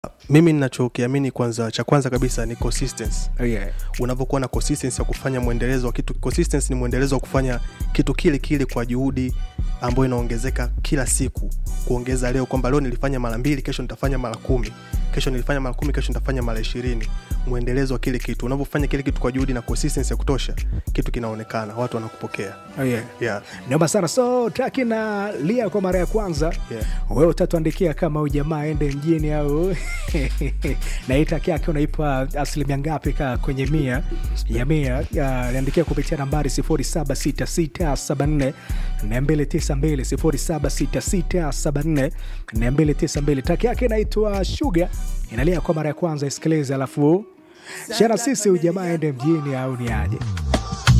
mimi ninachokiamini kwanza cha kwanza kabisa ni consistency Oh, yeah. unavyokuwa na consistency ya kufanya mwendelezo wa kitu consistency ni mwendelezo wa kufanya kitu kile kile kwa juhudi ambayo inaongezeka kila siku kuongeza leo kwamba leo nilifanya mara mbili kesho nitafanya mara kumi kesho nilifanya mara kumi kesho nitafanya mara ishirini mwendelezo wa kile kitu unavyofanya kile kitu kwa juhudi na consistency ya kutosha kitu kinaonekana watu wanakupokea Oh, yeah. yeah. naomba sana so traki na lia kwa mara ya kwanza Yeah. wewe utatuandikia kama huyu jamaa ende mjini au na hii traki yake unaipa asilimia ngapi ka kwenye mia ya mia Ya, niandikia kupitia nambari 076674 292 076674 292 traki yake inaitwa shuga inalia kwa mara ya kwanza isikilize alafu shana sisi huyu jamaa ende mjini au ni aje